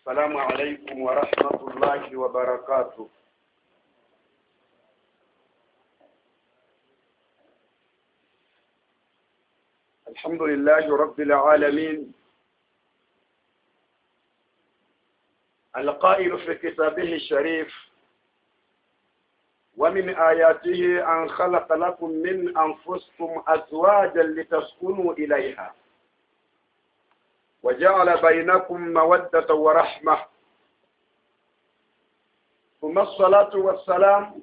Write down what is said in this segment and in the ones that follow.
السلام عليكم ورحمة الله وبركاته الحمد لله رب العالمين القائل في كتابه الشريف ومن آياته أن خلق لكم من أنفسكم أزواجا لتسكنوا إليها وجعل بينكم مودة ورحمة ثم الصلاة والسلام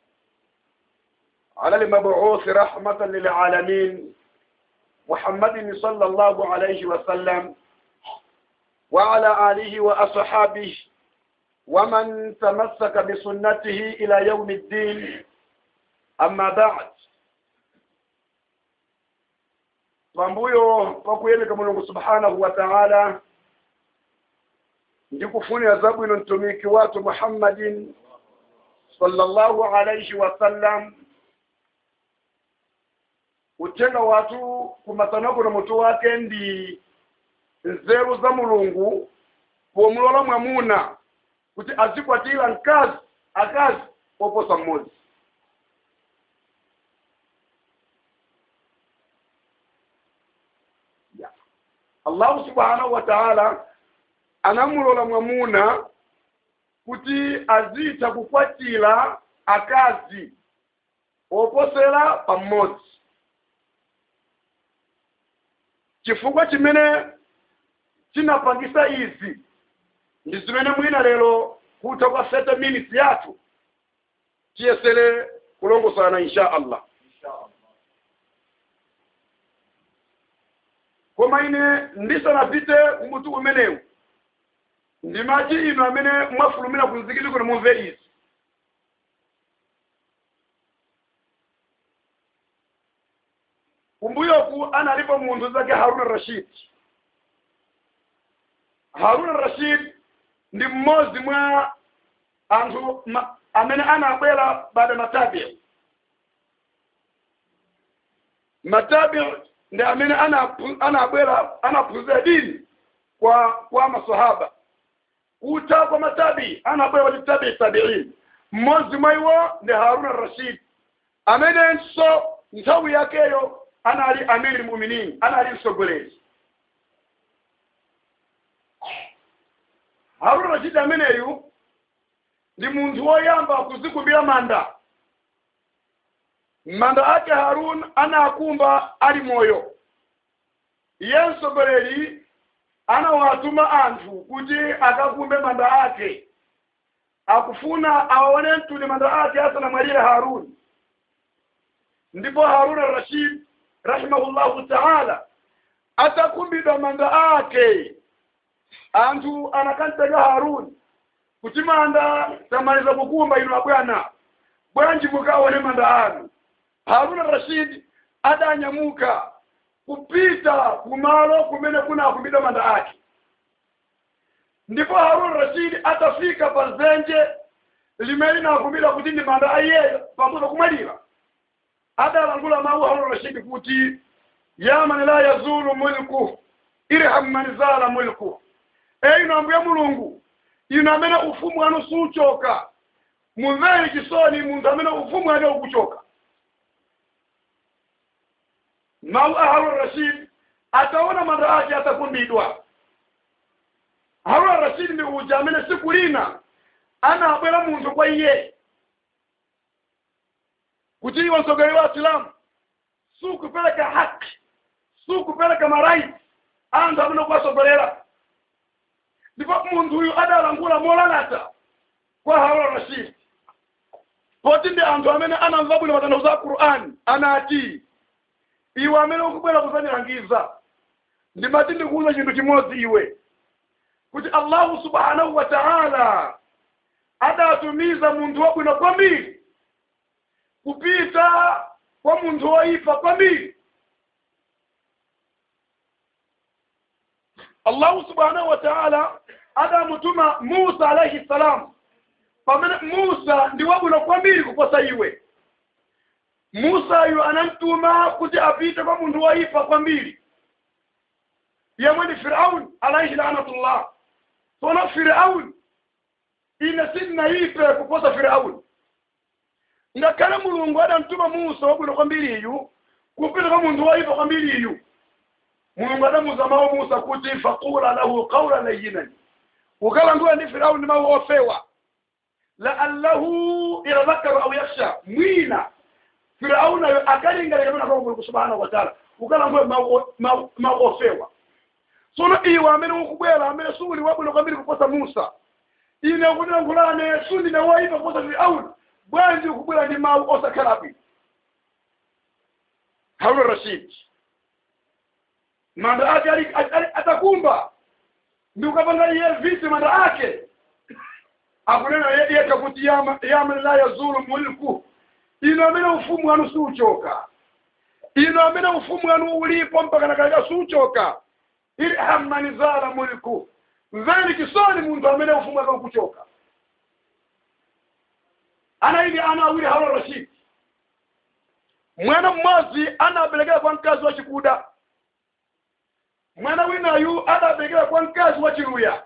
على المبعوث رحمة للعالمين محمد صلى الله عليه وسلم وعلى آله وأصحابه ومن تمسك بسنته إلى يوم الدين أما بعد pambuyo pakuyemeka mulungu subhanahu wa ta'ala ndikufunira zabwino mtumiki watu muhammadin sallallahu alaihi wasallam kutenga watu kumasanako na mutu wake ndi nzeru za mulungu pomulola mwamuna kuti azikwatira mkazi akazi oposa mmodzi yeah. allahu subhanahu wa ta'ala anamulola mwamuna kuti azitha kukwatira akazi oposera pamodzi chifukwa chimene chinapangisa izi ndi zimene mwina lero kutha kwa 30 minutes yathu tiyesere kulongosana insha allah koma ine ndisanapite kumutu umenewu ndimati inu amene mwafulumira kunzikili kuno mumve izi kumbuyoku analipo munthu zake haruna rashid haruna rashid ndi mmodzi mwa anthu ma, amene anabwera baada matabi matabi ndi amene anabwera anaphunzira dini kwa kwa masahaba kuta kwa matabi anabwera wati tabi tabiin mmodzi mwa iwo ndi haruna rashid amenenso nthawi yakeyo anali amiri muminin anali msogoleri haruna rashid ameneyu ndi munthu woyamba kuzikumbira manda manda ake harun anakumba ali moyo iye msogoleri anawatuma anthu kuti akakumbe manda ake akufuna awaone mtuli manda ake asanamwalire harun ndipo haruna rashid rahimahullahu taala atakumbidwa manda ake anthu anakantega harun kuti manda tamaliza kukumba inu abwana bwanji mukaone manda anu haruna rashid adanyamuka kupita kumalo kumene kunakumbidwa manda ake ndipo haruna rashid atafika pa zenje limene linakumbidwa kuti ndi manda aiyeyo pamuza kumwalira adalangula mawu haruna rashid kuti ya man la yazulu mulku irham man zala mulku eyi ino ambuya mulungu ino amene ufumu wanu suchoka mumvere chisoni munthu amene ufumu wake ukuchoka mawu a haruna rashid ataona manda ake atakumbidwa haruna rashid ndi uja amene siku lina anabwera munthu kwa iye kuti iwe msogoleri wa islamu sukupeleka haki sukupeleka maraiti anthu amene kuwasogolera ndipo munthu uyu adalangula molalata kwa haruna rashid poti ndi anthu amene anamva bwino matanthauzo a qur'ani anati iwe amene ukubwera kuzandilangiza ndimati ndikuuza chinthu chimodzi iwe kuti allahu subhanahu wa ta'ala adatumiza munthu wabwino kwambiri kupita kwa munthu woyipa kwambiri allahu subhanahu wa ta'ala adamutuma musa alaihi salam pamene musa ndi wabwino kwambiri kuposa iwe musayu anamtuma kuti apite kwa munthu woyipa kwambiri yemwe ndi firaun alaihi lanatullah sono firauni ine sinnaipe kuposa firauni ngakhale mulungu adamtuma musa wabwino kwambiri iyu kupita kwa munthu waipa kwambiri iyu mulungu adamuza mawu musa kuti faqula lahu qawla layinan ukalankhula ndi firauni mawu ofewa laallahu yatadhakaru au yakhsha mwina firaunayo akalingalira pena kwa mulungu subhanahu wataala ukalankhula mawu ofewa sono iwe amene ukubwera amene suli wabwino kwambiri kuposa musa ine ukulankhulane sundine waipa kuposa firauni bwanji ukubwera ndi mawu osakhala bwino harun rashid manda ake atakumba ndi ukapanga iye viti manda ake akunena yeka kuti yaman la yazulu mulku ino amene ufumu wanu siuchoka ino amene ufumu wanu ulipo mpaka nakaleka siuchoka irham man zala mulku mveni kisoni munthu amene ufumu wake ukuchoka ana ili ana awiri harun rashid mwana mmodzi anaberekera kwa mkazi wa chikuda mwana winayu adaberekera kwa mkazi wa chiluya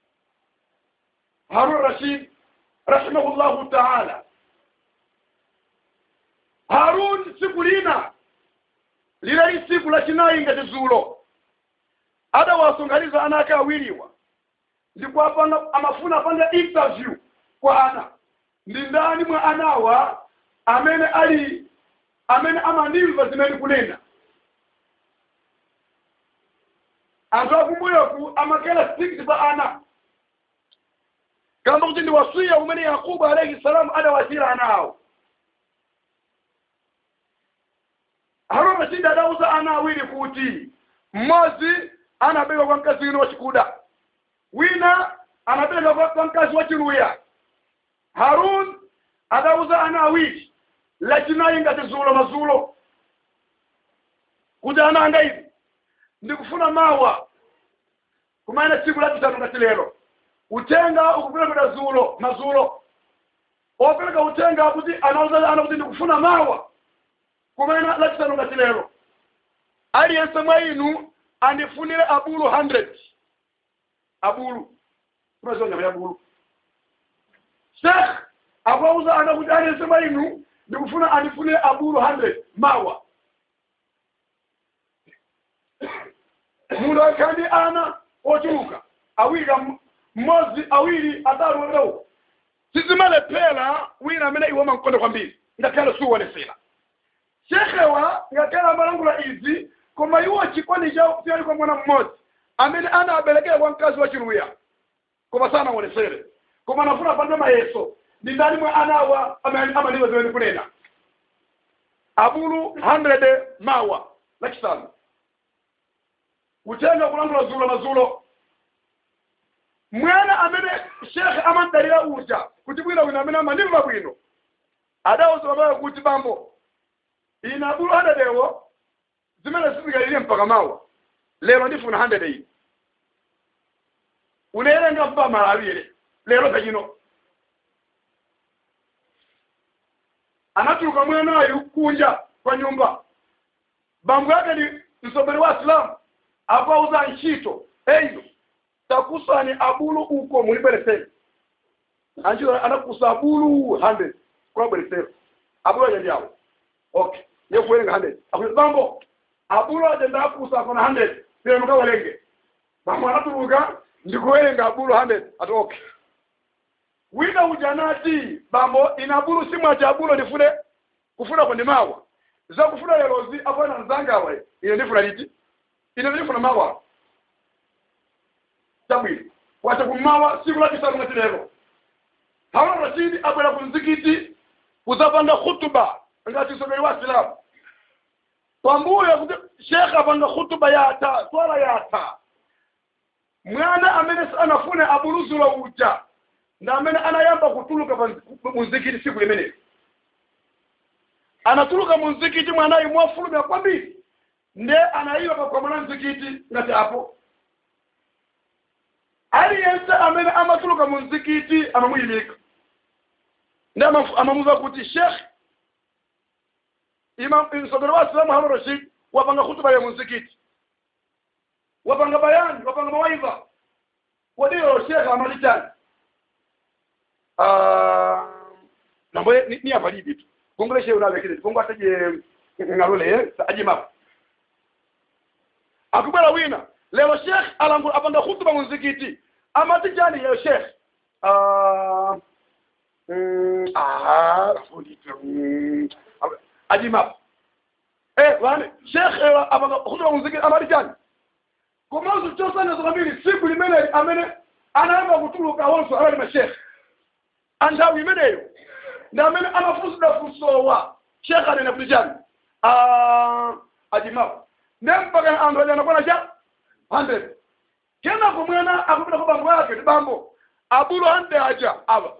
harun rashid rahimahullahu taala harun tsiku lina lilali tsiku lachinayi ngati zulo adawasonkhanitsa ana ake awiriwa ndipo apanga amafuna apanga interview kwa ana ndi ndani mwa anawa amene ali amene amanimva zimene kunena anthu akumbuyoku amakera stikiti pa ana kamba kuti ndi wasiya umene yakubu alaihi salamu adawasira ana awo harun rashidi adauza ana awiri kuti mmodzi anabereka kwa mkazi wina wachikuda wina anabereka kwa mkazi wa chiluya harun adauza ana awiri lachinayi ngati zulo mazulo kuti ananga ivi ndikufuna mawa kumaina tsiku lachisanu ngati lero utenga ukuperekera zulo mazulo opereka utenga kuti anauza ana kuti ndikufuna mawa kumaina lachisanu ngati lero aliyense mwa inu andifunire abulu 100 abulu kumazionyama ya bulu shekh akauza ana kuti aliyense mwa inu ndikufuna andifune abulu 100 mawa munthu akhandi ana ochuluka awiri mmodzi awiri atatu werewo sizimalephera wina amene iwe mankonde kwambiri ngakhale siuonesera shekhewa ngakhale amalangula izi koma iwo chikondi chawo chali kwa mwana mmodzi amene anaberekera kwa mkazi wa chiluya koma sanaonesere koma anafuna apande mayeso ndi ndani mwa anawa amaliwa zimene kunena abulu 100 mawa lachisanu utenga kulangula zulo mazulo mwana amene shekhe amandalira uja kuti bwino wina amene amandimva bwino adawuza babayo kuti bambo ine abulu 100 ewo zimene sizikalire mpaka mawa lero ndifuna 100 iyi ulerenga mpa mala awiri lero kachino anatuluka mwanayu kunja kwa nyumba bambo yake ni msomberi wa islamu apauza ntchito eyo takusani abulu uko mulibweresere antchito anakusa abulu 100 kulabweresera abulu aja ndi awo okay yekuwerenga 100 akuti bambo abulu aja ndakusa akona 100 pere mukawalenge bambo anatuluka ndikuwerenga abulu 100 ati okay wina uja anati bambo ina bulu simwaci abulo ndifune kufuna ko ndi mawa zakufuna lerozi apana mzangawa ine ndifuna liti ine ndifuna mawa chabwino wacha kummawa siku lachisanu ngati lero harun rashidi abwera ku mzikiti kuzapanga khutuba ngati msogoleri wa silamu pambuyo kuti shekhe apanga khutuba yata swala yata mwana amene anafune abuluzula uja ndi amene anayamba kutuluka muzikiti siku limeneli anatuluka muzikiti mwanayi mwafulumya kwambiri nde anayiwa pakwamana mzikiti ngati apo aliyense amene amatuluka muzikiti amamuyimika ndi amamuza kuti shekh msogero wa islamu harun rashid wapanga khutuba ya muzikiti wapanga bayani wapanga mawaidha kodiyo shekhe amali chani Ah, nambo ni, ni avali bitu kongole shehe unavekile kongo ataje ngalole ajima akubera wina lero shekh alangu apanda khutuba muzikiti amati chani leo shekh Ah, mm, ah rafuni mm, ajima eh wani shekh eh, apanda khutuba muzikiti amati chani komanso chosanya zokambiri siku limene amene anayamba kutuluka wonso abali mashekhe anthawi imeneyo ndi amene amafunsidwa funsowa shekhe anene kuti chani ajimapo ne mpaka anthu aja anakwana cha 100 kenako mwana akupita kwa bambo yake ti bambo abulu hande aja aba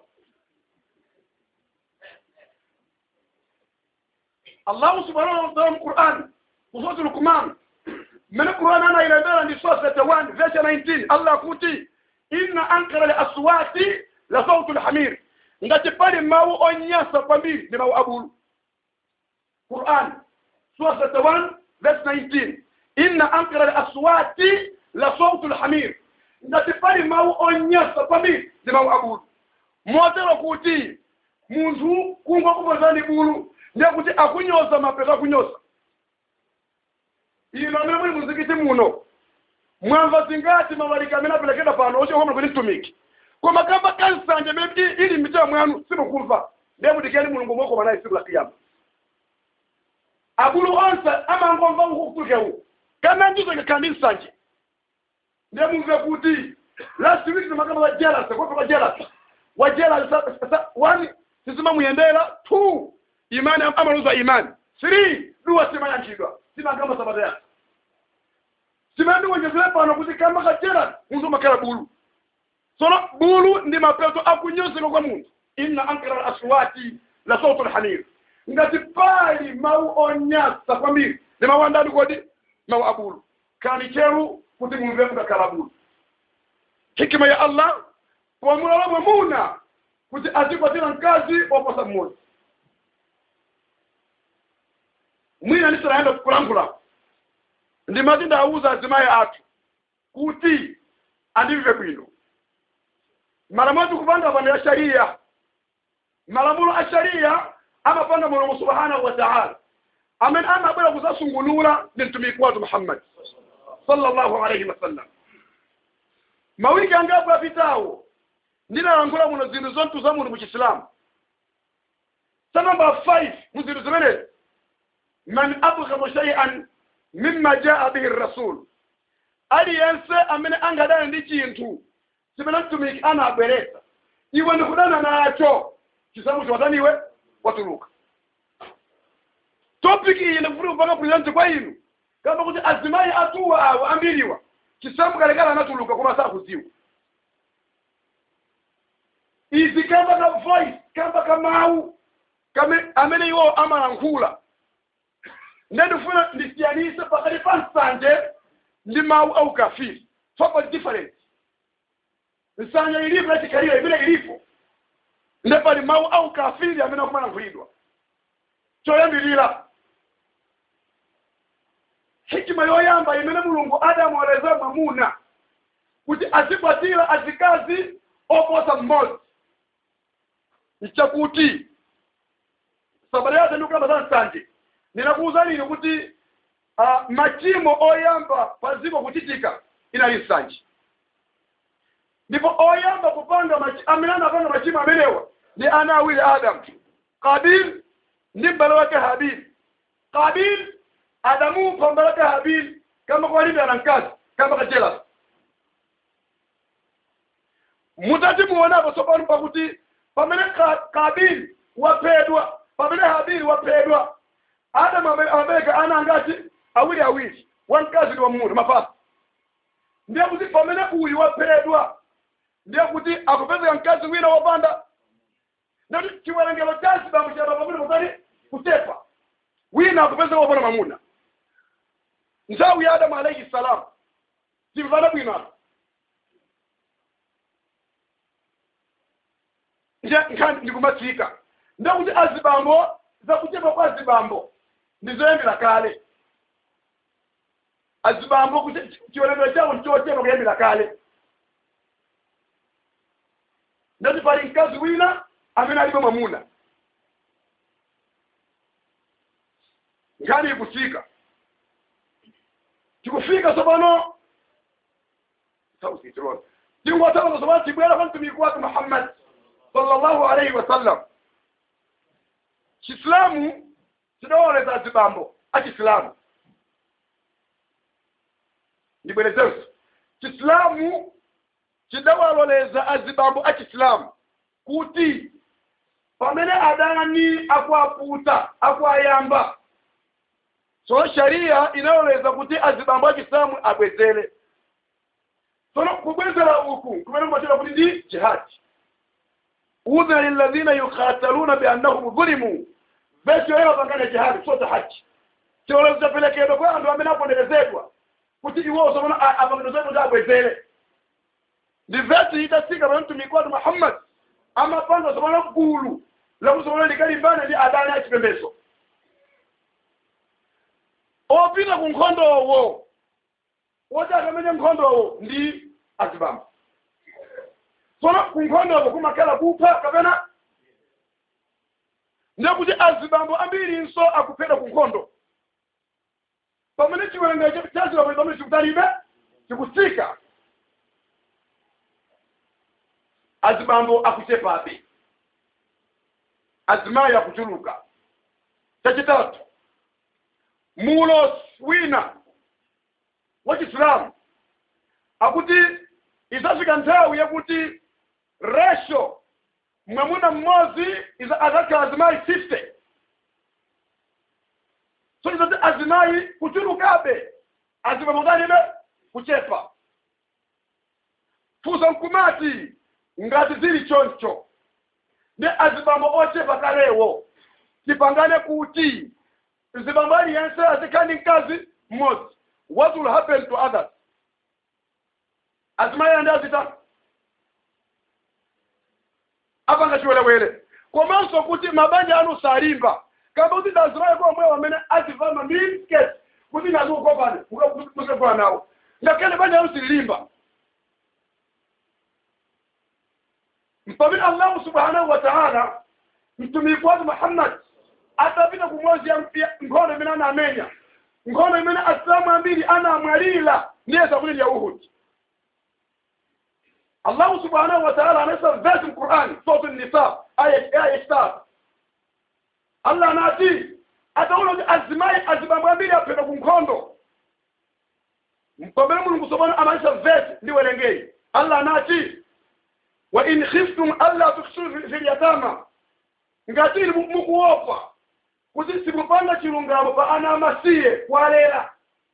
allahu subhanahu wa ta'ala mquran kusoti lukman من القرآن أنا إلى بيرا دي صوت 1 verse 19 الله كوتي إن أنكر الأصوات لصوت الحمير ngati pali mawu onyasa kwambiri ndi mawu abulu quran sura 31 verse 19 inna ankara al-aswati la sautu al-hamir ngati pali mawu onyasa kwambiri ndi mawu abulu motero kuti munthu kungwa kupozani bulu ndiye kuti akunyoza mapeto akunyoza ino amene muli muzikiti muno mwamva zingati mawalika amene apelekeda pano ochokomera kuti mtumiki koma kamba kansanje imene ili mmitima mwanu simukumva ndiye mutikeni mulungu mwokoma naye tsiku la kiyama abulu onse amangomva ukutukewu kana ndizo ngakandi nsanje ndiye mumve kuti last week timakamba wa jealous kwa kwa jealous wa jealous one sizima muyendera two imani amaluza imani three duwa simayankhidwa simakamba sabata yake simandi wonjezere pano kuti kamba kajera munthu makhala bulu sono bulu ndi mapeto akunyozeka kwa munthu inna ankara al-aswati la sautu al-hamir ngati pali mawu onyasa kwambiri ndi mawu andani kodi mawu abulu kani cheru kuti mumve mukakhala bulu hikima ya allah pomulala mwamuna kuti azikwatira mkazi oposa mmodzi mwina ndisanaenda kulankhula ndimati ndawuza azimayi athu kuti andimve bwino malamulo kupanga pano ya sharia malamulo a sharia amapanga mulungu subhanahu wa ta'ala amene amabwera kuzasungunula ndi mtumiki wathu muhammad sallallahu alaihi wasallam mawiki angapo apitawo ndinalankhula muno zinthu zontu za munthu mu chisilamu sa namba 5 mu zinthu zimenezi man abghadu shay'an mimma jaa bihi rasul aliyense amene angadana ndi chinthu chimene mtumiki anabweretsa iwe ndikudana nacho chisamu chiwatani iwe watuluka topic iyi ndikufuna kupanga present kwa inu kamba kuti azimayi atuwa awo ambiriwa chisamu kalekale anatuluka koma sakuziwa izi kamba ka voice kamba ka mawu kame amene iwo amalankhula ndendifuna ndisiyanise pakati pa nsanje ndi mawu au kafiri fopo different nsanje ilipo yachikalira imene ilipo nde pali mawu au kafiri amene akumalankhulidwa choyambirira hikima yoyamba imene mulungu adamwaleza mwamuna kuti azikwatira azikazi oposa mmodzi nchakuti sabata yathu ndikukamba za nsanje ninakuuza lino kuti uh, machimo oyamba paziko kuchitika inali nsanje ndipo oyamba kupanga machi, amene anapanga machimo amenewa ndi ana awiri adamu kabil ndi m'bale wake habili kabil adamupha m'bale wake habili kama kwalimbana mkazi kama kajelasi mutati muonapo tsopano pakuti pamene kabili waphedwa pamene habili waphedwa adamu amabereka ana angati awiri awiri wamkazi ndi wamuna mapasa ndiye kuti pamene uyu waphedwa ndiye kuti akupezeka mkazi wina wopanda ndati chiwerengero cha zibambo chapa pamene potali kutepa wina akupezeka wopanda mamuna nthawi ya adamu alaihi salam timvana bwino apa nje nkhani ndikumatsika ndakuti azibambo zakuchepa kwa azibambo ndizoyambira kale azibambo chiwerengero chawo ndichochepa kuyambira kale mkazi wina amene alibe mwamuna nkhani ikufika tikufika tsopano sausitirona tingotanga tsopano tibwera kwa mtumiki wake muhammad sallallahu alaihi wasallam chisilamu chidawoleza azibambo achisilamu ndibwerezenso chisilamu chidawaloleza azibambo achisilamu kuti pamene adani akuaputa akuayamba so sharia inaloleza kuti azibambo achisilamu abwezere sono kubwezera uku kumene machera kuti ndi jihadi udhina lilladhina yukhataluna biannahum dhulimu vesi yoyo pangane jihadi sote haji chilolezo chapelekedwa kwa anthu amene aponderezedwa kuti iwo somona apangidozedwa kuti abwezere ndi vesi itasika pamene mtumiki watu muhammad amapanga somona gulu lakusomona likalimbana ndi adani achipembedzo opita ku nkhondowo woti akamene nkhondowo ndi azibambo tsono ku nkhondowo kumakhala kupha kapena ndekuti azibambo ambirinso akuphedwa ku nkhondo pamene chiwerengero cha azibambo pamene chikutalibe chikutsika azibambo akuchepabe azimayi akuchuluka chachitatu mulo wina wachisilamu akuti izafika nthawi yakuti ratio mwamuna mmodzi azakhala azimayi 50 so izati azimayi kuchulukabe azibambo ngalibe kuchepa fusa mkumati ngati zili choncho ndi azibambo ochepa kalewo tipangane kuti zibambo aliyense azikhani mkazi mmodzi what will happen to others azimayi andi azita apanga chiwelewele komanso kuti mabanja anu salimba kamba kuti ndazimayi kwa omwewo amene azivama minisketi kuti nazi ukopane mukakuwa nawo ngakhale banja anu sililimba mpamene allahu subhanahu wa taala mtumiki wake muhammad atapita kumwezi nkhondo imene anamenya nkhondo imene asilamu ambiri anamwalira ndiye sakuli ya uhud allahu subhanahu wa taala anasema vesi mqurani sotu nisa aya tatu allah anati ataona kuti azimayi azibambo ambiri aphedwa ku nkhondo mpamene mulungu subhanahu amanisa vesi ndiwerengeri allah anati wa in khiftum alla tuksiru fi lyatama ngati mukuopa kuti simupanga chilungamo pa ana amasiye kwalera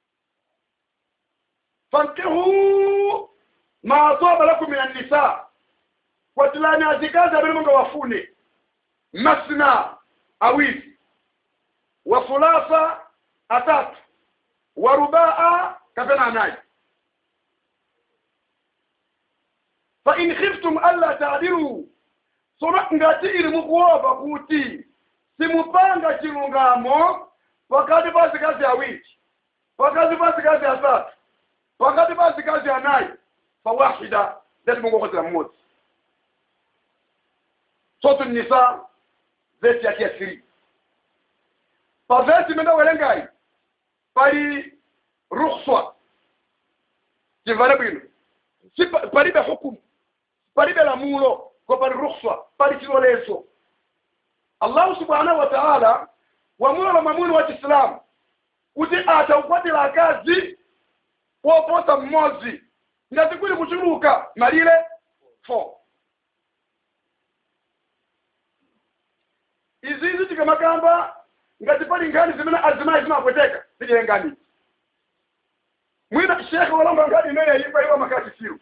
fankihu ma ataba lakum min annisa kwatilani azikazi amene munga wafune masna awiri wa fulasa atatu wa rubaa kapena anayi fa in khiftum alla taadilu sono ngati ili mukuopa kuti simupanga chilungamo pakati pa zikazi awiri pakati pa zikazi asatu pakati pa zikazi anayi fawahida ndati mungokozera mmodzi sotu nisa vesi yakiasiri pa vesi imene werengayi pali rukhswa chimvane bwino palibe hukumu palibe lamulo ko pali rukhswa pali chilolezo allahu subhanahu wa taala wamulola mwamuni wa chisilamu kuti ataukwatira akazi woposa mmodzi ngati kuli kuchuluka malire 4 izizi tikamakamba ngati pali nkhani zimene azimayi zimapweteka ziliyengani mwina shekhe walamba nkhani imene ipa iwa makachisiru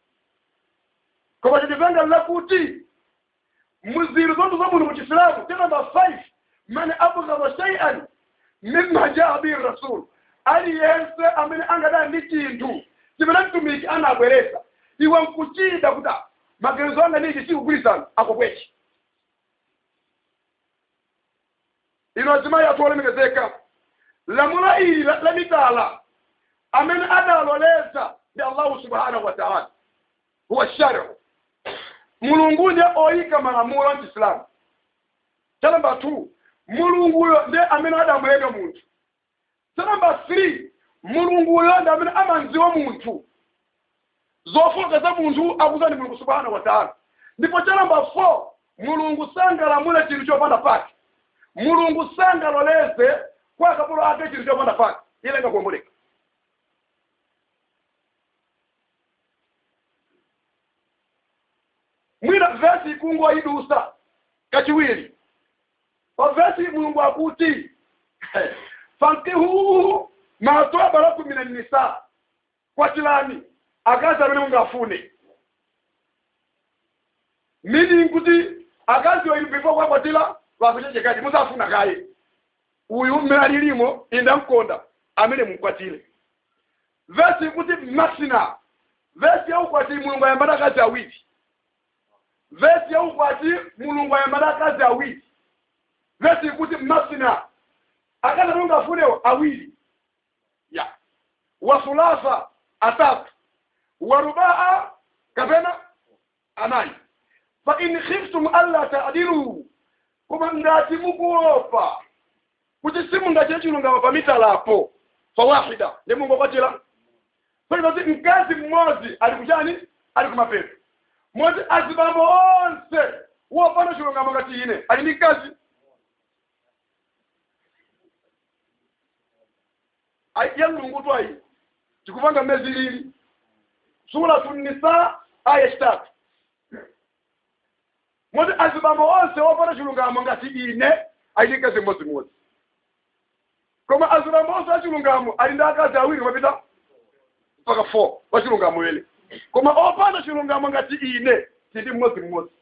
koma chitipanga lakuti muziru zonse za munthu muchisilamu tena namba 5 man abghadha shay'an mimma jaa bihi rasul aliyense amene angadana ndi chinthu chimene mtumiki anabweresa iwe nkuchida kuti maganizo anga niji sikugwirizana akopwechi ino azimayi athu olemekezeka lamulo ili la mitala amene adaloleza ndi allahu subhanahu wa taala huwa shariu mulungu ndiye oyika malamulo a chisilamu cha namba 2 mulunguyo ndiye amene adamulenga munthu cha namba 3 mulunguyo ndi amene amanziwa munthu zofoka za munthu akuza ndi mulungu subhanahu wa taala ndipo cha namba 4 mulungu sangalamule chinthu chopanda pake mulungu sangaloleze kwa akapolo ake chinthu chopanda pake ile ngakuomboleka mwina vesi ikungu ayidusa kachiwiri pa vesi mulungu akuti fankihuhu matwaba lakum mina nisa kwatilani akazi amene mungafune meaning kuti akazi oyi before kwakwatila wakuchechekati musafuna kaye uyu mmene alilimo inda mkonda amene mukwatile vesi ikuti masina vesi yaukwati mulungu ayambana akazi awiri vesi yaukwati mulungu ayambana akazi awiri vesi ikuti masina akazi amene ungafunewo awiri ya wasulasa atatu warubaa kapena anayi fa in khiftum alla ta'dilu koma ngati mukuopa kuti simungachite chilungamo pamitalapo fawahida ndi mungokwatira kuti mkazi mmodzi ali kuchani ali kumapeto moti azibambo onse wopanda chilungamo ngati ine ali ndi mkazi ya mlungu ayi tikupanga mmezi lili suratu nisa aya chitatu moti azibambo onse wopanda chilungamo ngati ine ali ndi mkazi mmodzimodzi koma azibambo onse achilungamo ali ndi akazi awiri mapita mpaka 4 wachilungamo ele koma opanda chilungamo ngati ine tili mmodzimmodzi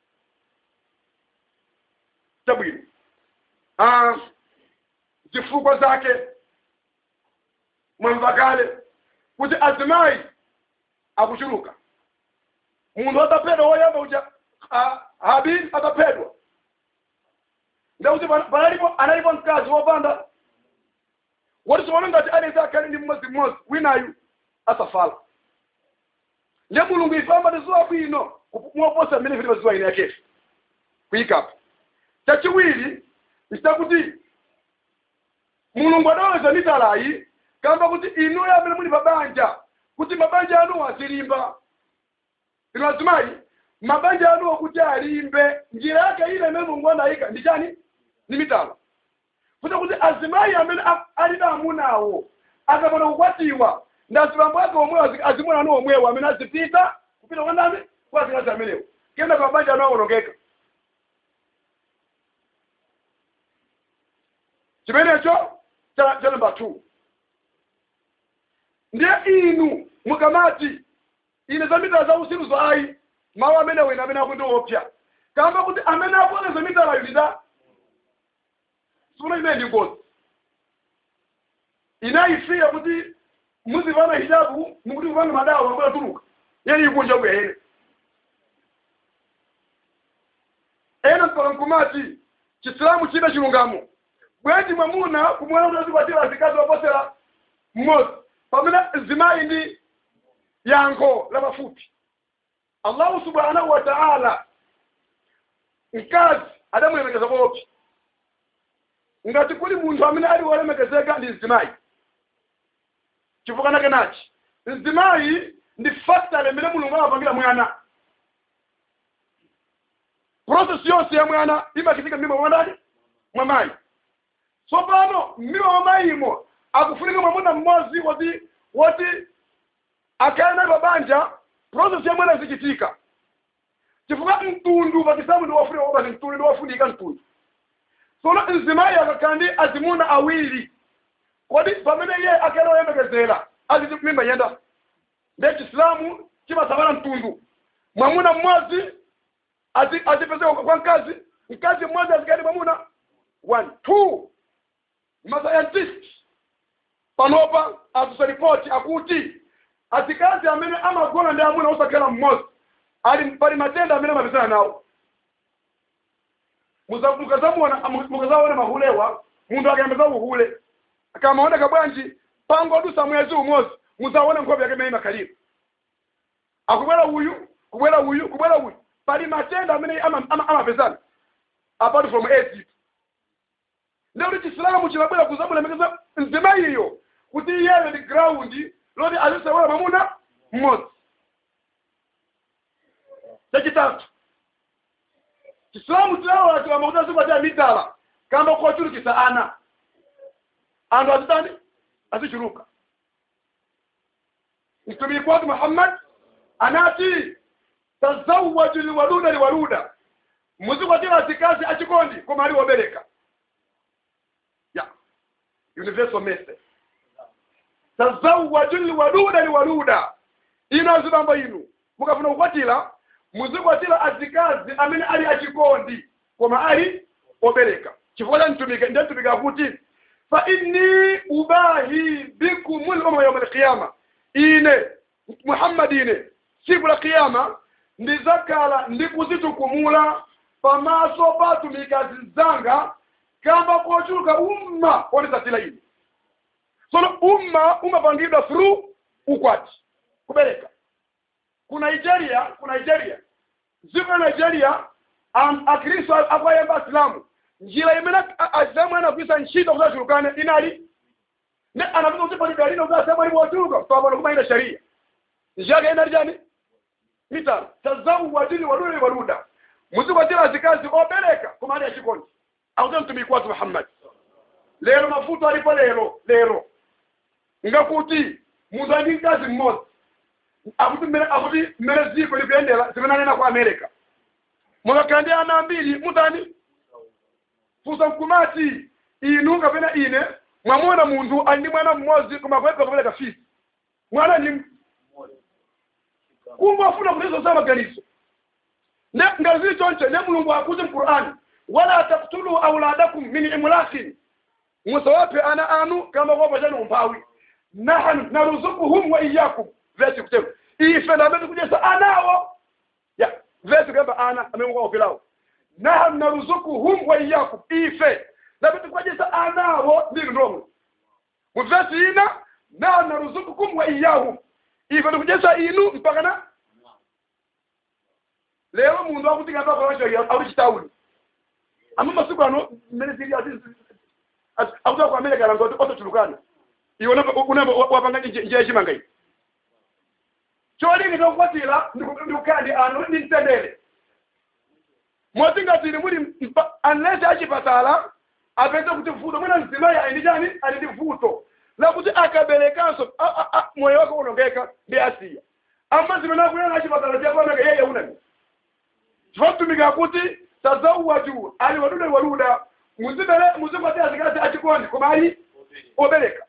chabwino ah, zifukwa zake mwamva kale kuti azimayi akuchuluka munthu ataphedwa woyamba uja habili ataphedwa ndakuti panalipo analipo mkazi wopanda woti siwona ngati aliyense akhale ndi mmodzimmodzi winayu asafala ndiye mulungu ifamba tizuwa bwino moposa mmene vili pazuwa ine yakefe kuyikapo chachiwiri nchitakuti mulungu adaweza mitalayi kamba kuti inuyo amene muli pabanja kuti mabanja anuwo azilimba inu azimayi mabanja anuwo kuti alimbe njira yake ile imene mulungu anayika ndi chani ni mitala kuti kuti azimayi amene ali na amunawo akapanda kukwatiwa ndi azibambo ake omwewo azimuna anu omwewo amene azipita kupita kwa ndani kwa azikazi amenewo kenda pa mabanja anu awonongeka chimenecho cha cha namba 2 ndiye inu mukamati ine za mitala za usiru zayi mawu amene wena amene akuti opya kamba kuti amene akuoneza mitala yulida sifuna imene ndi ngozi inayifiya kuti muzivana hijabu mukuti kuvanga madawa mambola tuluka yeni ikunja kuya ene ena mpaka nkumati chisilamu chida chilungamo bweti mwamuna kumwena kuti azikwatira azikazi waposera mmodzi pamene zimayi ndi yankho la mafupi allahu subhanahu wa ta'ala mkazi adamulemekeza bopi ngati kuli munthu amene ali wolemekezeka ndi zimayi chifukwa nake nachi mzimayi ndi factor imene mulungu amapangira mwana process yonse ya mwana imachitika m'mimba mwa ndani mwa mayi tsopano m'mimba mwa mayimo akufunika mwamuna mmodzi woti woti akhale naye pabanja process ya mwana izichitika chifukwa mtundu pakisamu ndi wafunika wobasi mtundu ndi wafunika mtundu tsono mzimayi akakhala ndi azimuna awiri kodi pamene iye akhale woyembekezera aziti mimba yenda ndiye chisilamu chimasamala mtundu mwamuna mmodzi azipezeka kwa mkazi mkazi mmodzi azikali mwamuna one two masayantist panopa atusaripoti akuti azikazi amene amagona ndi amuna osakhala mmodzi ali pali matenda amene amapezana nawo mukazamuona mukazaona mahulewa munthu akayembeza uhule akamaoneka bwanji pangodusa mwezi umodzi muzaona nkhope yake imene imakhalira akubwera uyu kubwera uyu kubwera uyu pali matenda amene ama- ama- amapezana apart from aids ndi kuti chisilamu chinabwera kuzamulemekeza mzimayiyo kuti iyeyo ndi ground loti azisewera mwamuna mmodzi chachitatu chisilamu chilawola chiwamba kuti azikwatira midala kamba kochulukisa ana anthu azitani azichuluka mtumiki wake muhammad anati tazawaju liwaluda liwaluda muzikwatira azikazi achikondi koma ali wobereka ya universal message tazawaju liwaluda liwaluda ino azibambo inu mukafuna kukwatira muzikwatira azikazi amene ali achikondi koma ali obereka chifukwa cha mtumiki ndiye mtumiki akuti fa inni ubahi bikum lumama yauma alqiyama ine muhammad ine siku la kiyama ndizakhala ndikuzitukumula pamaso pa atumikazi zanga kamba kochuluka umma wonisatira ine sono umma umapangidwa through ukwati kubereka ku nigeria ku nigeria dziko la nigeria am- akristo akwayamba asilamu njira imene a- asilamu anagwisa ntchito kuzachulukane inali ne anapita kuti pali dalili kuti asilamu ali wochuluka pamano kumayina sharia njira yake inali chani mitano tazawwadini walule waluda muzikwatira azikazi obereka koma ali achikondi akuti mtumiki watu muhammad lero mafuta alipo lero lero ngakuti munthu ali ndi mkazi mmodzi akuti mmene akuti mmene dziko likuyendera zimenanena ku america mukakhala ndi ana ambiri mutani fusa mkumati inu kapena ine mwamuna munthu ali ndi mwana mmodzi koma kuweka kupereka fisi mwana ni kumbe afuna kulizo za maganizo ne ngati zili chonche ne mulungu akuti mqur'ani wala taktulu auladakum min imlakin musawape ana anu kama kwapa chani umphawi nahnu naruzukuhum wa iyyakum vesi kutema ife ndamene kujesa anawo ya vesi kamba ana amene kwaopelawo nahnu naruzukuhum wa iyyakum ife ndamene kujesa anawo ndiri ndomwe mu vesi ina nahnu naruzukukum wa iyyahum ife ndikujesa inu mpaka na lero munthu akuti ngapa kwacho ali chitauni ama masiku ano mmene zili akuti ku america langa kuti otochulukana iwe unamba wapanga njira yachimanga iyi cholinga chokukwatira ndikukhala ndi anthu ndi mtendere moti ngati ili muli mpa- unless achipatala apeze kuti vuto mwina mzimayi ali ndi chani ali ndi vuto lakuti akaberekanso a- a- a- moyo wake unongeka ndi asiya ama zimene akunena achipatala chapameka yeye unani chifatumiga akuti tazawwaju ali waduda waluda muzibere muzikwatira azikazi achikondi koma ali obereka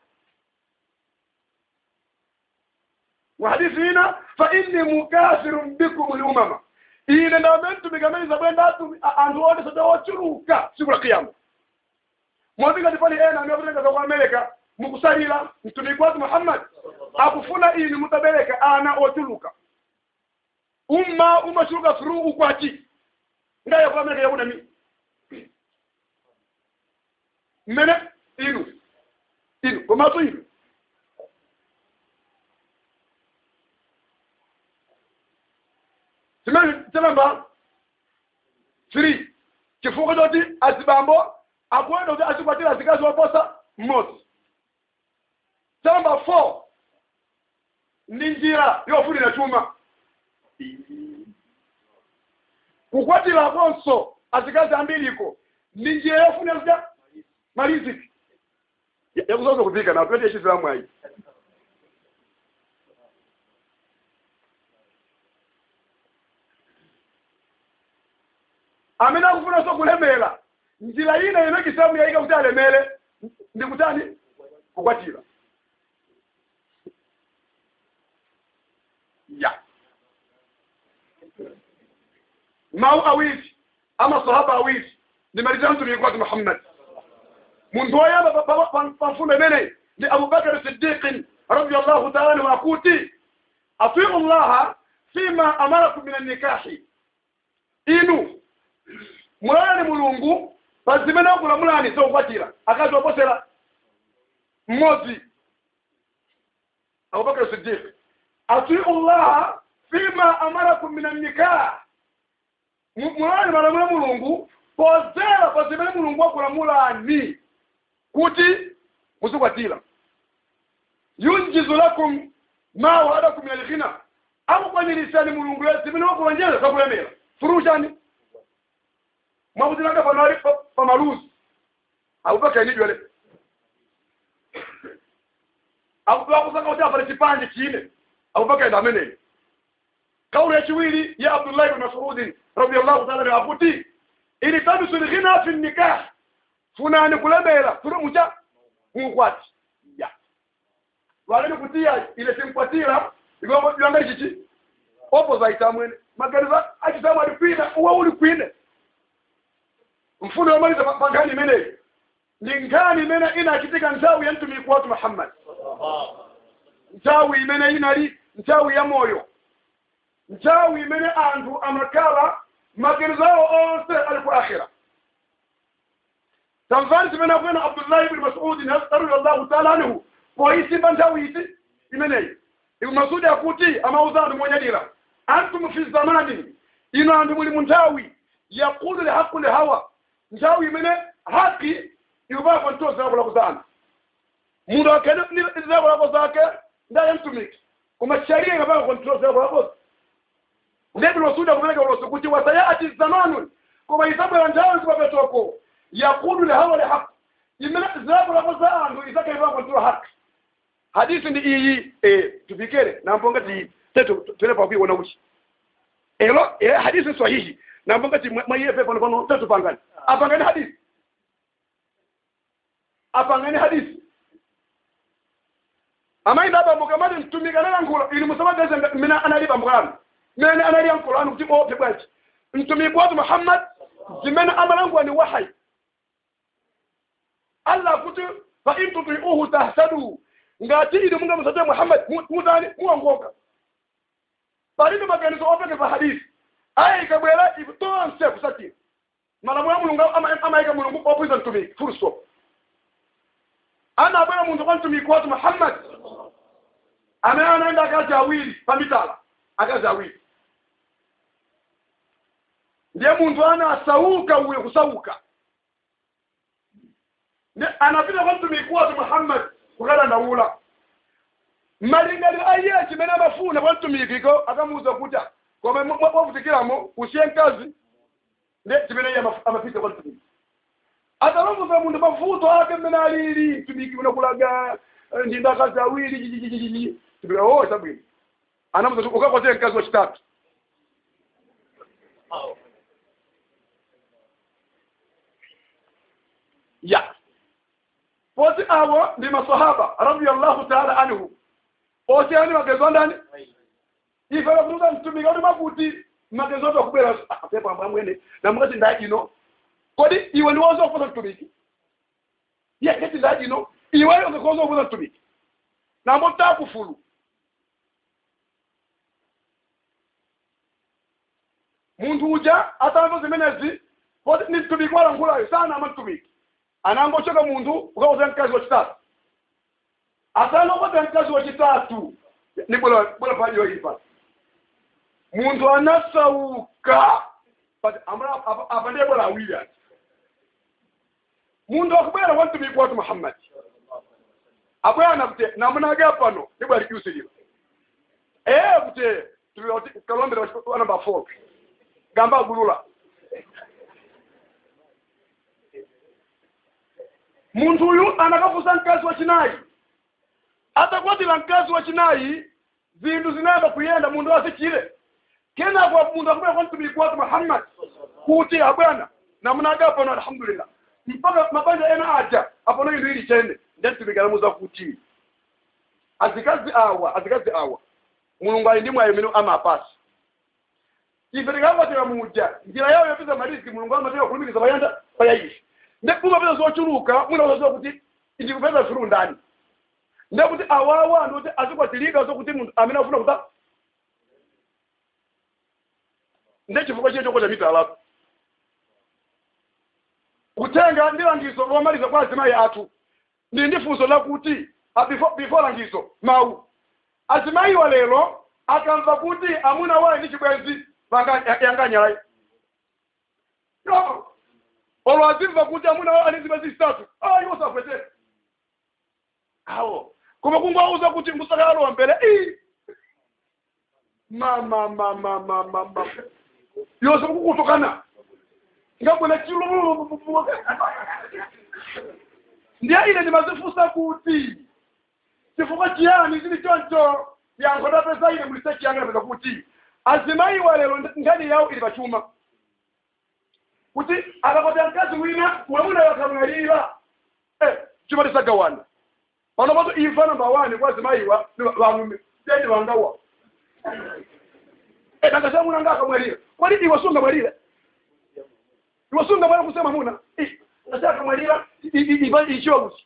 wahadithi ina fa inni mukafirun bikum lumama ine ndamentumika maiza bwenda atu anthu onse sote ochuluka siku la kiyama mwazingati pali ena amekutenga kwa amerika mukusalira mtumiki watu muhammad akufuna inu mutabereka ana ochuluka umma umachuluka through ukwati ngaye kwa amerika yakuna mi mmene inu inu komatu inu zimene zilamba three chifukwa choti azibambo akuenda kuti azikwatira azikazi oposa mmodzi chamba four ndi njira yofunira chuma kukwatira konso azikazi ambiriko ndi njira yofunira kuja maliziki yakuzoza kupika na twete yechizilamu ayi amene akufuna so kulemera njira ina ino chisamu yaika kuti alemere ndi kutani kukwatira ya mau awiri ama sahaba awiri ndimalizira mtumiki wake muhammad muntu woyamba pamfundo imene ndi abubakar siddiqin radiallahu taala anhu akuti atiu llaha fima amarakum min annikahi inu mulolani mulungu pa zimene akulamulani zokwatira akazi oposera mmodzi abubakar siddiq atiu llaha fima amarakum min annikah Mu- mulani malamulo a mulungu pozera pa zimene mulungu wakulamulani kuti muzikwatira yunjizu lakum ma wa'adakum min alghina akukwanirisani mulungu ya zimene wakulonjeza zakulemera furushani mwakutinanga panali pa- pamaluzi akupeka inidwele akukusanga kuti apale chipande chine akupeka enda ameneyo kauli yachiwiri ya abdullahi ibn masudin radiallahu taala anhu akuti ilitabisu lghina fi nikah funani kulemera tuli mucha munkwati ya waleni kutiya ile simkwatira iwanga chichi opposite amwene maganiza achisamwe ali kwina uwe uli kwine mfundo yomaliza pa- pa nkhani imeneyi ndi nkhani imene inachitika nthawi ya mtumiki watu muhammad nthawi imene inali nthawi ya moyo nthawi imene anthu amakhala maganizo awo onse ali ku akhira tamvani zimene akwena abdullahi ibni masudin radiallahu taala anhu poyisimba nthawi iti imeneyi ibnu masudi akuti amauza anthu monyadira antum fi zamani ino anthu muli mu nthawi yaqulu lihaqu lihawa nthawi imene haki ikupapa ntoo zilakolako za anthu munthu akhene zilakolako zake ndaye mtumiki koma sharia ikapaka kontrol zilakolako ndeti losudi akupereka ulosi kuti wasayati zamanun koma isabwera nthawi kupapetoko yaqulu lihawa lihaqu imene zilakolako za anthu isakaipaka kontrol haki hadithi ndi iyi eh, tupikere namponga ti tetu tulepa kuiona kuti elo eh, hadithi sahihi namponga ti mwaiyepe pano pano tetu pangani apangani hadithi apangani hadithi amayi ndabambuka mati mtumika nayankhula ili musamageze mmene analipa mukano mmene analiya mkolano kuti ope bwanji mtumiki watu muhammad zimene amalangwa ni wahayi allah kuti fa in tutiuhu tahtadu ngati ili munga musate muhammad mu- mutani muongoka palibe maganizo opekeza hadithi aya ikabwera ifu tonse kusatira malamulo ya mulungu ama- amayika mulungu opwiza mtumiki full stop anabwera munthu kwa mtumiki watu muhammad amene anaenda akazi awiri pamitala akazi awiri ndiye munthu ana asauka uye kusauka ndi anapita kwa mtumiki watu muhammad kukadandaula malingaliro aiye chimene amafuna kwa mtumikiko akamuuza kuti koma mwavutikiramo usiye mkazi ndi chimene iye amaf- amapita kwa mtumiki atalongoza munthu mavuto ake mmene alili mtumiki unakulaga eh, ndi ndakazi awiri jijijijiji tupika o chabwino anamuza ukakwatire mkazi wachitatu ya poti awo ndi masahaba radiallahu taala anhu oti ani magezo andani ifela kutuza mtumiki kuti makuti magezo ati akubwera apepo ambamwene namukati ndachino kodi iwe ndiwoza kufuza mtumiki ye kati ndachino iweyo ngakhoza kufuza mtumiki nambo takufulu munthu uja atamva zimenezi poti ni mtumiki walankhulayo sana ama mtumiki anangochoka munthu ukakoza mkazi wachitatu asangokoza mkazi wachitatu ni bwera bwera pajo ipa munthu anasauka but amra apa ndiye bwera awiri ati munthu akubwera kwa mtumiki watu muhammad abwana kuti namunage pano ndibwa likyusilira eh kuti tuloti kalombera wa number 4 gamba agulula munthu uyu anakafusa mkazi wachinayi atakwatira mkazi wachinayi zinthu zinayamba kuyenda munthu asichire kenako munthu akubwera kwa mtumiki watu muhammad kuti abwana namunaga pano alhamdulillah mpaka mabanja ena aja apono inthu ili chene ndemtumiki anamuza kuti azikazi awa azikazi awa mulungu ali ndi mwayo imene amapasa ife tikakwatira muja njira yawo yopeza mariziki mulungu amapita kulumikiza payanda payayishi ndekupapeza zochuluka mwina uzaziwa kuti ndikupeza furu ndani ndekuti awawa ndikuti azikwatilika zokuti munthu amene afuna kuta ndechifukwa chiye chokota mita alafu kutenga ndi langizo lomaliza kwa azimayi athu ndi ndi funso lakuti ah, before, before langizo mawu azimayi wa lero akamva kuti amuna wayi ndi chibwenzi panga yanganyayi no olwazimva kuti amuna anizibe zisitatu ah iwo safwete awo koma kungwauza kuti musakalowa mbele ii mama mama mama mama yose kukutokana ngabona chilo ndiye ine ndimazifusa kuti chifukwa chiyani chili choncho yankho ndapeza ine mulisechi yanga napeza kuti azimayiwa lero nkhani yawo ili pachuma kuti akapata mkazi wina mwamuna wakamwalira eh, chuma tisagawana pano pato imfa namba wani kwa azimayiwa vamume tendi vangawa eh, nanga muna nga akamwalira kwani iwe sungamwalire iwe sungamwalira kusema muna nasi akamwalira ichiwa kuti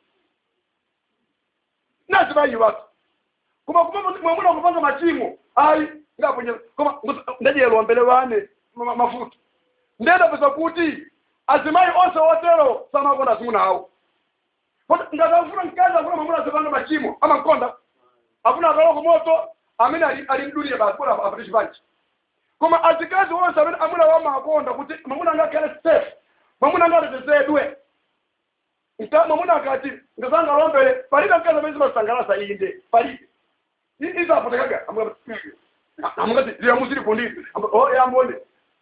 nazimayiwatu koma kuma mwamuna kupanga machimo ayi ngaponya koma ndajiyelwa mbele wane ma- mafuta ndendapeza kuti azimayi onse otero samakonda azimuna awo Kodi ngakafuna mkazi afuna mwamuna azipanga machimo amankonda afuna akaloko moto amene ali- alimdulire basi kuti apate chipanji koma azikazi onse amene amuna wamakonda kuti mwamuna angakhale safe mwamuna angatetezedwe nka mwamuna akati ngazangalombere palibe mkazi amene zimasangalasa inde palibe izapotekaga amungati liyamuziri kundiri yambone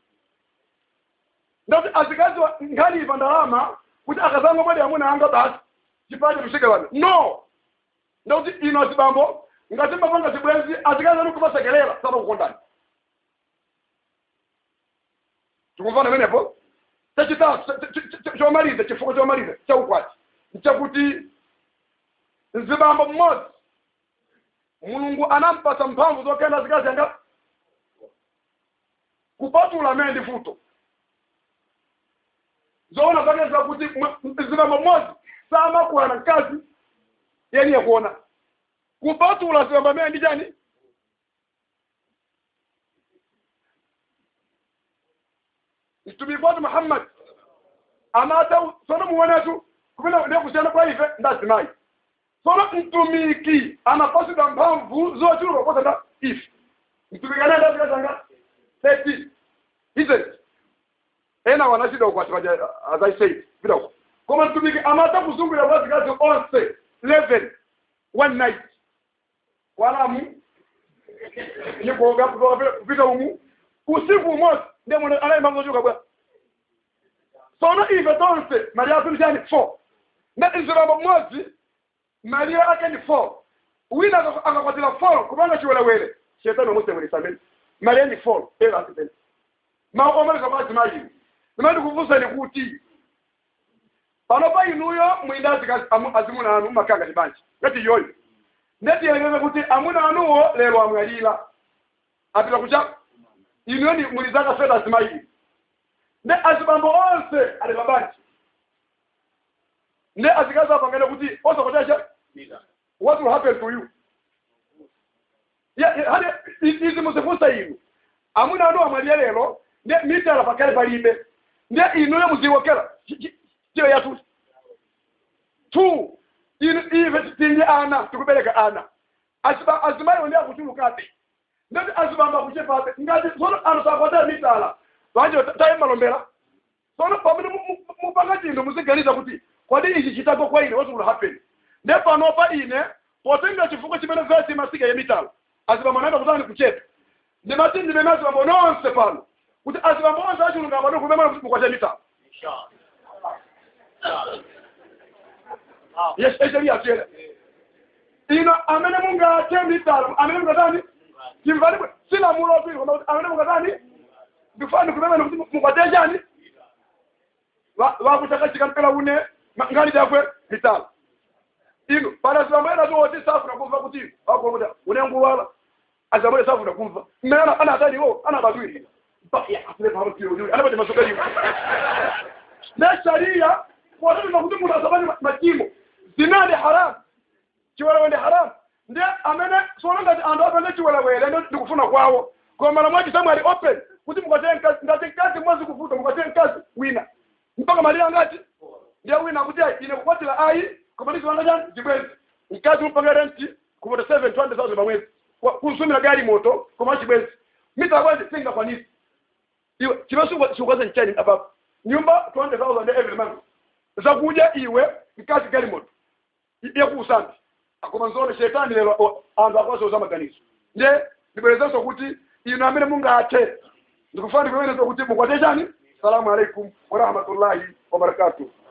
ndati azikazi nkhaliva ndalama kuti akazanga mwadi amuna anga basi chipache tusike wanu no ndakuti ino azibambo ngati mapanga zibwenzi azikazi anu kupasekelela sapa kukondani tikumvana menepo chachitatu chomaliza chifukwa chomaliza chaukwati nchakuti mzibambo mmodzi mulungu anampasa mphamvu zokenda azikazi anga kupatula amene ndi futo zoona zake zakuti zibambo mmodzi samakuwa na mkazi yeni yakuona kupatula zibambo amene ndi chani mtumiki watu muhammad amata sono muonetu kupita ndiye kusiyana kwa ife ndazimayi sono mtumiki anapasidwa mphamvu zochuluka kuposa nda ife mtumiki anaenda zikazanga thirty isn't ena wanachida ukwati paja as i said pita uko koma mtumiki amata kuzungulira kwa zikazi onse eleven one night walamu nikuoga kupita umu usiku umosi ndiye mwana anayimba zochuka bwa sono ife tonse maria atunisani four na iziramba mmodzi maria ake ni four wina akakwatira four kupanga chiwelewele shetani omusemwelesa amene maria ni four era asipene maomaleka mazimayini nimati kuvusani kuti pano pa inuyo mwinda azimuna anu makanga ni banji ngati iyoyo ndetiyelekeze kuti amuna anuwo lero amwalira apita kucha inuyo ni muli zaka feta azimayini ne azibambo onse ali pabanji ne azikazi apangane kuti osakochacha what will happen to you yeah, hadi izi muzifunsa inu amuna anu amwalira lero ne mitala pakale palibe ne inuyo muziwokera chiyo yatu tu inu ive tinye ana tikubereka ana Aziba- azimayi ndi akuchulukabe ndati azibamba kuchepabe ngati sono anusakwatira mitala vanje taye malombera sono pamene mu- mu- mupanga chinthu muziganiza kuti kodi ichi chitako kwa ine what will happen ne panopa ine potenga chifukwa chimene vesi imasika ya mitala azibamba naenda kutani kuchepa ndimati ndimene azibambo nonse pano kuti azibambo onse achilunga pano kumemana mukwacha mitala yes esheria chele ino amene mungathe mitala amene mungatani chimvalibwe sila mulo pili koma kuti amene mungatani ndifani kumemana kuti mukwacha chani vakuchakachika mpela une ma- ngali dakwe mitala ino pana zibamboera zoti safuna kumva kuti vakuokuta unenguwala azamwele safuna kumva mmene ana ataliwo ana badwiri anapati masokaliwo ne sharia kuwatatiza kuti munthu asabani machimo zinadi haramu chiwelewe ndi haramu ndiye amene sona ngati anthu apende chiwelewele ndo ndikufuna kwawo koma lamwachi samwe ali open kuti mukwatire mkazi ngati mkazi mwazi kuvuta mukwatire mkazi wina mpaka malira ngati ndiye wina akuti ayi ine kukwatira ayi koma ndizilanga chani chibwenzi mkazi mupanga renti kupota 7 200,000 pamwezi Kwa- kusumira gari moto koma chibwenzi mita bwenzi singakwanisi iwe chive sikukwaza nchani apapo nyumba 20000 every month zakudya iwe mkazi galimoto yakuusambi akoma nzone shetani lero o- anthu akwasoza maganizo nde ndibwerezanso kuti inu amene mungathe ndikufuna ndikuwerenso kuti mukwate chani salamu alaikum warahmatullahi wabarakatuh